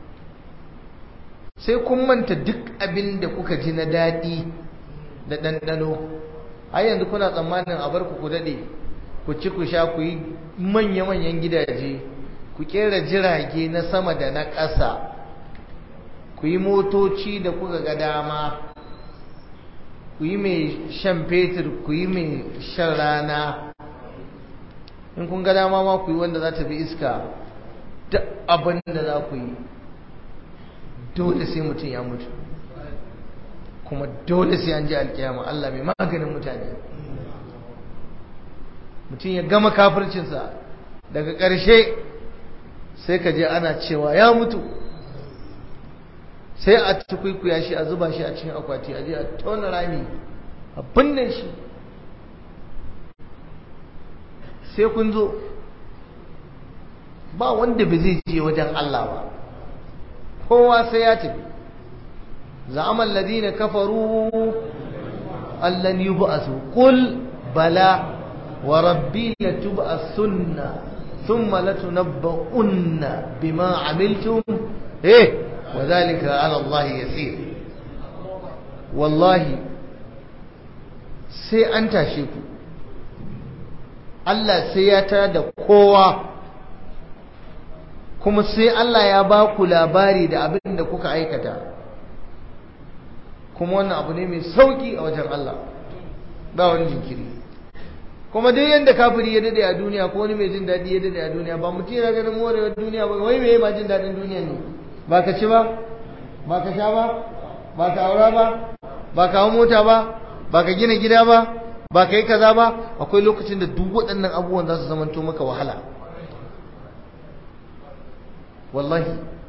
sai kun manta duk abin da kuka ji na daɗi da ɗanɗano ai yanzu kuna tsammanin a bar ku ku daɗe ku ci ku sha ku yi manya-manyan gidaje ku kera jirage na sama da na ƙasa ku yi motoci da kuka ga dama ku yi mai shan fetur ku yi mai shan rana in kun ga dama ma ku yi wanda za ta bi iska duk abin da za ku yi dole sai mutum ya mutu kuma dole sai an ji alkiyama Allah mai maganin mutane mutum ya gama kafircinsa daga ƙarshe sai ka je ana cewa ya mutu sai a tukwikuya shi a zuba shi a cikin akwati a je a tona rami a binne shi sai kun zo ba wanda ba zai je wajen Allah ba kowa sai ya tafi za'amal ladina kafaru allan yub'asu qul bala wa rabbi latub'asunna thumma latunabba'unna bima amiltum eh wa dhalika 'ala Allah yasir wallahi sai an tashe ku Allah sai ya tara da kowa kuma sai Allah ya ba ku labari da abin da kuka aikata kuma wannan abu ne mai sauki a wajen Allah ba wani jinkiri kuma duk yanda kafiri ya dade a duniya ko wani mai jin daɗi ya dade a duniya ba mutum yana ganin morewar duniya ba wai mai ma jin daɗin duniya ne ba ka ci ba ba ka sha ba ba ka aura ba ba ka hau mota ba ba ka gina gida ba ba ka yi kaza ba akwai lokacin da duk waɗannan abubuwan za su zamanto maka wahala wallahi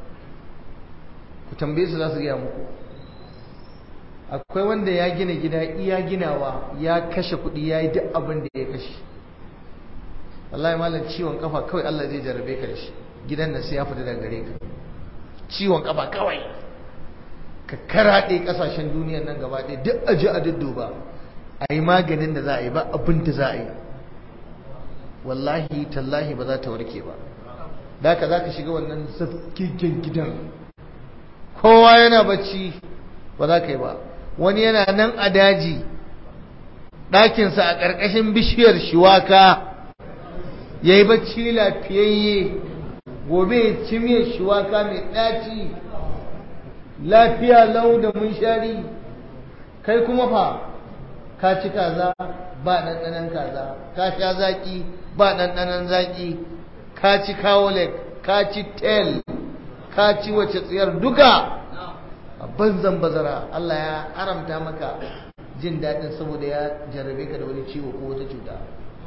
ku tambaye su za su gaya muku akwai wanda ya gina gida iya ginawa ya kashe kuɗi ya yi duk abin da ya kashe wallahi malam ciwon kafa kawai Allah zai jarabe ka da shi gidan nan sai ya fita daga gare ka ciwon kafa kawai ka karaɗe ƙasashen duniyan nan gaba ɗaya duk aji a dudduba a yi maganin da za a yi ba abin da za a yi wallahi tallahi ba za ta warke ba da ka za ka shiga wannan zafkigen gidan kowa yana bacci ba za ka yi ba wani yana nan a daji ɗakinsa a ƙarƙashin bishiyar shiwaka ya yi bacci lafiyayye gobe ya ci miyar shiwaka mai ɗaci lafiya lau da munshari kai kuma fa ka ci kaza ba ɗanɗanon kaza ka sha zaƙi ba ɗanɗanon zaƙi ka ci kawolek ka ci tel ka ci wace tsayar duka a banzan bazara Allah ya haramta maka jin daɗin saboda ya jarrabe ka da wani ciwo ko wata cuta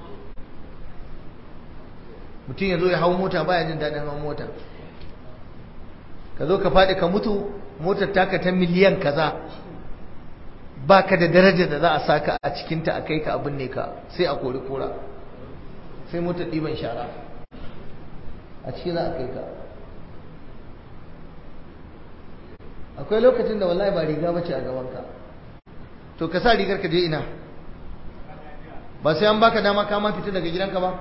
mutum ya zo ya hau mota baya jin daɗin hau mota ka zo ka faɗi ka mutu motar taka ta miliyan kaza ba ka da daraja da za a saka a cikinta a kai ka abin ne ka sai a kori kora sai motar ɗiban shara a ciki za a kai ka akwai lokacin da wallahi ba riga bace a gabanka to ka sa rigar ka je ina ba sai an baka dama ka ma fita daga gidanka ba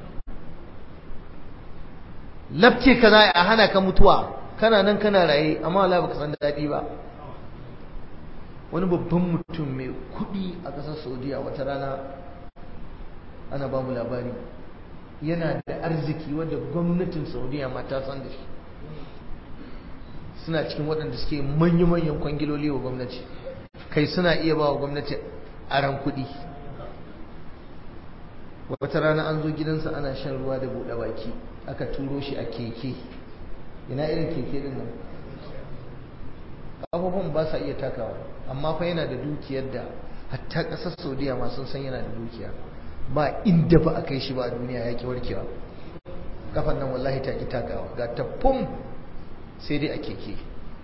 lafce ka za a hana ka mutuwa kana nan kana raye amma wallahi baka san daɗi ba wani babban mutum mai kuɗi a ƙasar saudiya wata rana ana ba mu labari yana da arziki wanda gwamnatin saudiya ma ta san da shi suna cikin waɗanda suke manya-manyan kwangiloli wa gwamnati kai suna iya ba wa gwamnati aran kuɗi wata rana an zo gidansa ana shan ruwa da buɗe baki aka turo shi a keke ina irin keke din nan ƙafafun ba sa iya takawa amma fa yana da dukiyar da hatta ƙasar saudiya ma sun san yana da dukiya ba inda ba a kai shi ba a duniya ya ki warkewa kafan nan wallahi ta ki takawa ga tafum sai dai a keke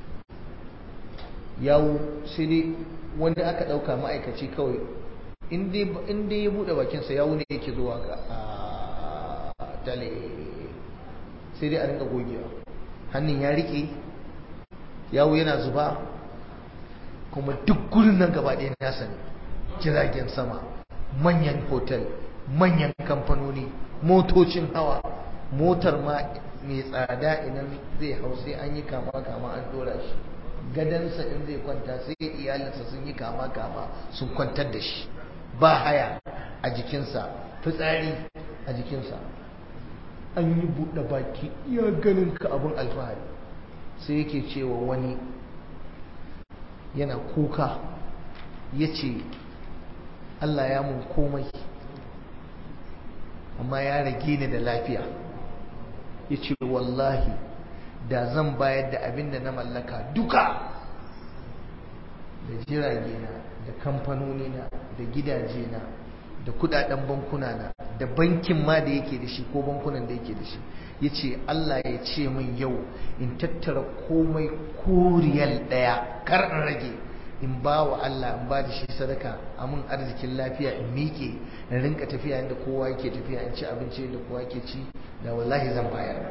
yawo sai dai wanda aka ɗauka ma'aikaci kawai in dai ya buɗe bakinsa yawo ne yake zuwa ga tale sai dai a rinka gogewa hannun ya riƙe yawo yana zuba kuma duk gurin nan gaba ɗaya nasa ne jiragen sama manyan hotel manyan kamfanoni motocin hawa motar ma mai tsada idan zai hau sai an yi kama kama an dora shi gadansa in zai kwanta sai iyalinsa sun yi kama kama sun kwantar da shi ba haya a jikinsa fitsari a jikinsa an yi buɗe baki iya ganin ka abin alfahari sai yake cewa wani yana kuka ya ce Allah ya mun komai amma ya rage ni da lafiya ya ce wallahi da zan bayar da abin da na mallaka duka da jirage na da kamfanoni na da gidaje na da kudaden bankuna na da bankin ma da yake da shi ko bankunan da yake da shi ya ce Allah ya ce min yau in tattara komai koriyal daya kar in rage in ba wa Allah in ba da shi sadaka a mun arzikin lafiya in miƙe in rinka tafiya inda kowa yake tafiya in ci abinci inda kowa yake ci da wallahi zan bayar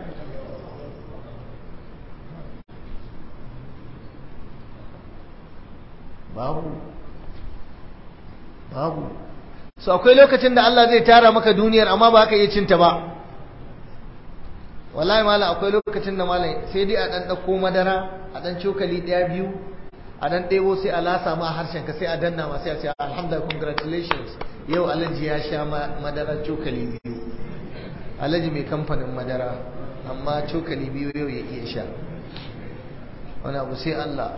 babu babu so akwai lokacin da Allah zai tara maka duniyar amma ba ka iya cinta ba wallahi mala akwai lokacin da malai sai dai a dan dauko madara a dan cokali daya biyu a dan ɗebo sai a lasa ma harshen ka sai a danna ma sai a ce alhamdulillah congratulations yau alhaji ya sha madara cokali biyu alhaji mai kamfanin madara amma cokali biyu yau ya iya sha wani abu sai Allah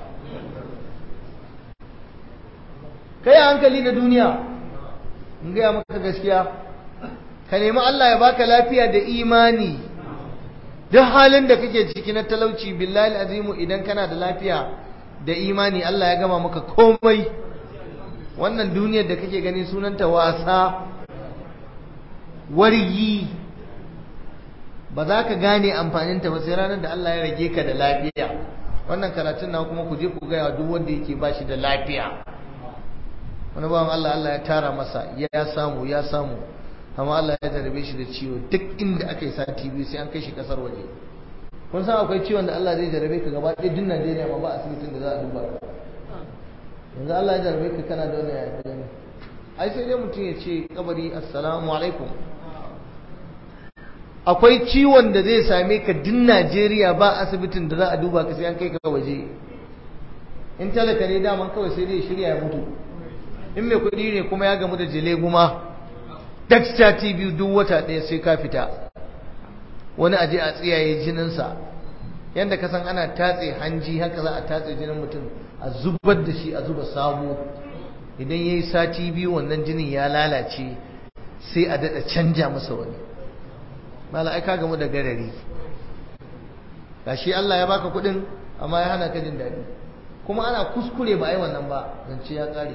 kai hankali da duniya in gaya maka gaskiya ka nemi Allah ya baka lafiya da imani duk halin da kake ciki na talauci billahi azimu idan kana da lafiya da imani Allah ya gama maka komai wannan duniyar da kake gani sunanta wasa waryi ba za ka gane amfaninta ba sai ranar da Allah ya rage ka da lafiya wannan karatun na kuma ku je ku gaya duk wanda yake ba shi da lafiya wani bawan Allah Allah ya tara masa ya samu ya samu amma Allah ya jarabe shi da ciwo duk inda aka yi sati biyu sai an kai shi kasar waje kun san akwai ciwon da Allah zai jarabe ka gaba ɗaya duk Najeriya ma ba asibitin da za a duba ka yanzu Allah ya jarabe ka kana da wani ya gani ai sai dai mutum ya ce kabari assalamu alaikum akwai ciwon da zai same ka duk Najeriya ba asibitin da za a duba ka sai an kai ka waje in talaka ne daman kawai sai dai shirya ya mutu in mai kuɗi ne kuma ya gamu da jile guma Dexter TV duk wata ɗaya sai ka fita wani aje a tsiyaye jininsa yadda ka san ana tatse hanji haka za a tatse jinin mutum a zubar da shi a zuba sabo idan ya yi sati biyu wannan jinin ya lalace sai a daɗa canja masa wani mala ai ka gamu da garari gashi Allah ya baka kuɗin amma ya hana ka jin daɗi kuma ana kuskure ba ai wannan ba zance ya ƙare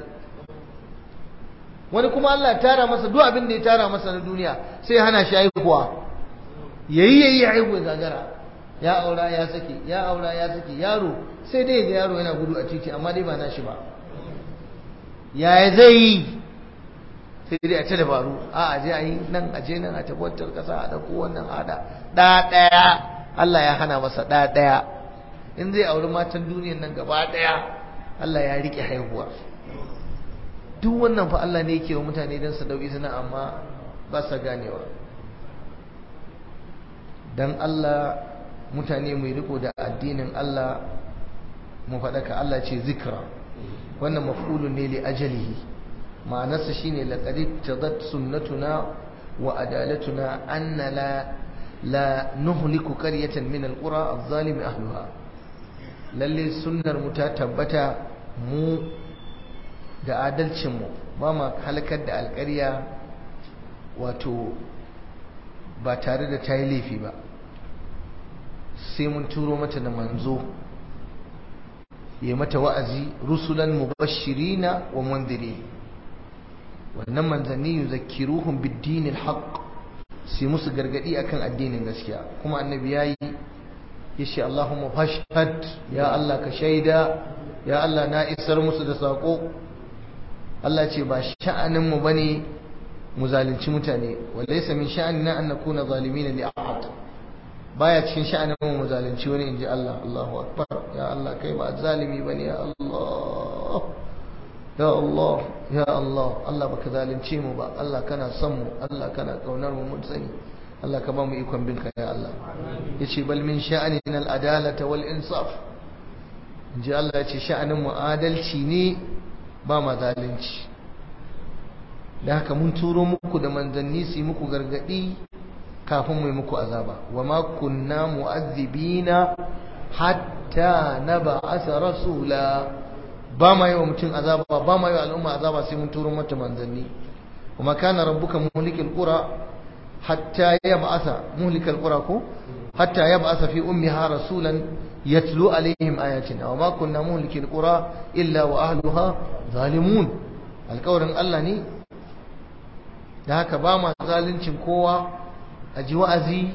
wani kuma Allah ya tara masa duk abin da ya tara masa na duniya sai ya hana shi haihuwa yayi yayi haihuwa gagara ya aura ya sake ya aura ya sake yaro sai dai ga yaro yana gudu a titi amma dai ba nashi ba yaya zai yi sai dai a ta dabaru a aje a yi nan aje nan a tabbatar kasa a dauko wannan ada da daya Allah ya hana masa da daya in zai auri matan duniyan nan gaba daya Allah ya rike haihuwa duk wannan fa Allah ne yake wa mutane don su dauki suna amma ba sa ganewa dan Allah mutane mai riko da addinin Allah mu faɗaka Allah ce zikra wannan maf'ulun ne li ajalihi ma'anarsa shine laqad tadat sunnatuna wa adalatuna anna la la nuhliku qaryatan min alqura adh-dhalimi ahliha lalle sunnar mu ta tabbata mu da adalcin mu ba ma halakar da alƙarya wato ba tare da ta yi laifi ba sai mun turo mata da manzo ya mata wa'azi rusulan mubashirina wa mundiri wannan manzanni yuzakkiruhum bid-din al-haqq sai musu gargadi akan addinin gaskiya kuma annabi yayi yace Allahumma fashhad ya Allah ka shaida ya Allah na isar musu da sako Allah ce ba sha'anin mu bane mu zalunci mutane walaysa min sha'anina an nakuna zalimin li ahad baya cikin sha'anin mu zalunci wani inji Allah Allahu akbar ya Allah kai ba zalimi bane ya Allah ya Allah ya Allah Allah baka zalunce mu ba Allah kana son mu Allah kana kaunar mu mun sani Allah ka ba mu ikon binka ya Allah yace bal min sha'anina al-adalata wal insaf inji Allah yace sha'anin mu adalci ne ba ma zalunci da haka mun turo muku da manzanni su yi muku gargadi kafin mu yi muku azaba wa ma kunna mu'azzibina hatta nab'atha rasula ba ma yi wa mutum azaba ba ma yi wa al'umma azaba sai mun turo mata manzanni wa ma kana rabbuka muhlikil qura hatta yab'asa muhlikal qura ko hatta yab'asa fi ummiha rasulan yatlu alaihim ayatina wa ma kunna muhlikil qura illa wa ahliha zalimun alƙawarin Allah ne da haka ba ma zaluncin kowa a ji wa'azi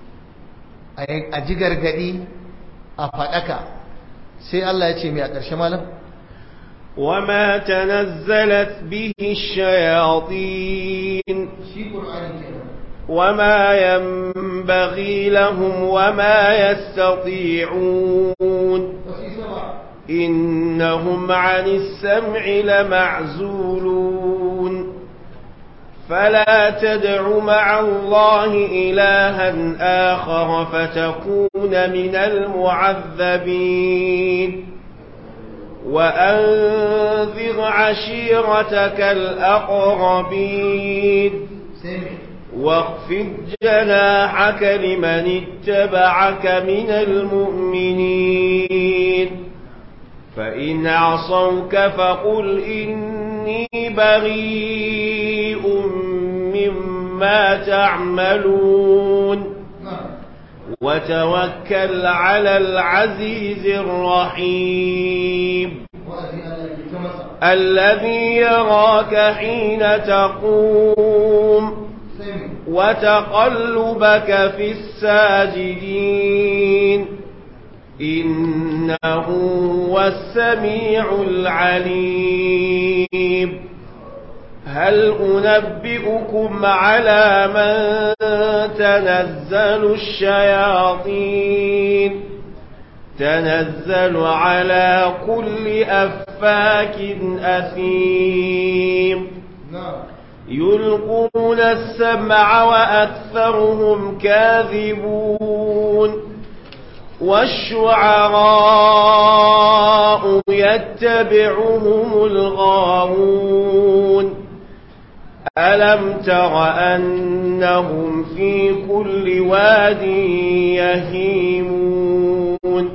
a ji gargadi a faɗaka sai Allah ya ce mai a ƙarshe malam وما تنزلت به الشياطين وما ينبغي لهم وما يستطيعون إنهم عن السمع لمعزولون فلا تدع مع الله إلها آخر فتكون من المعذبين وأنذر عشيرتك الأقربين واخفض جناحك لمن اتبعك من المؤمنين فإن عصوك فقل إني بريء مما تعملون وتوكل على العزيز الرحيم الذي يراك حين تقوم وتقلبك في الساجدين إنه هو السميع العليم هل أنبئكم على من تنزل الشياطين تنزل على كل أفاك أثيم يلقون السمع وأكثرهم كاذبون والشعراء يتبعهم الغاوون ألم تر أنهم في كل واد يهيمون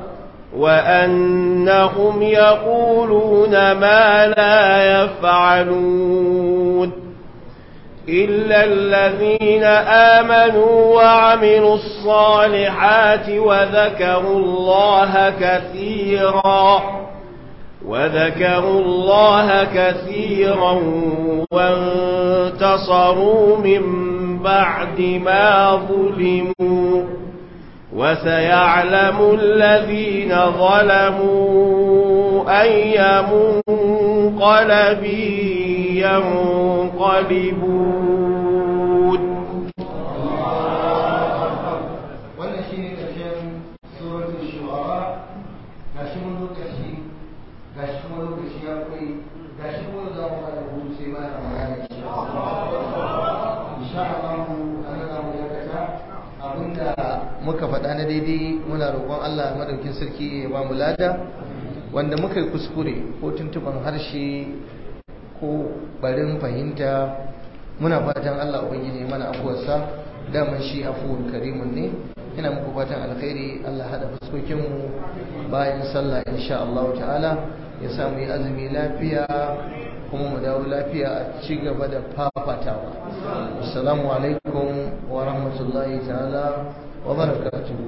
وأنهم يقولون ما لا يفعلون إلا الذين آمنوا وعملوا الصالحات وذكروا الله كثيرا وذكروا الله كثيرا وانتصروا من بعد ما ظلموا وسيعلم الذين ظلموا أي منقلب ينقلبون wannan shine karshen suratul shu'ara gashi mun zo karshe gashi kuma lokaci ya kai gashi kuma za mu fara hutu sai ba da magana insha Allah an ga mu dakata abinda muka faɗa na daidai muna roƙon Allah madaukin sarki ya ba mu lada wanda muka yi kuskure ko tuntuban harshe ko barin fahimta muna fatan Allah ubangiji mana afuwarsa daman shi afuwar karimun ne ina muku fatan alkhairi Allah hada fuskokin mu bayan sallah insha Allah ta'ala ya samu yi azumi lafiya kuma mu dawo lafiya a ci gaba da fafatawa assalamu alaikum wa rahmatullahi ta'ala wa barakatuh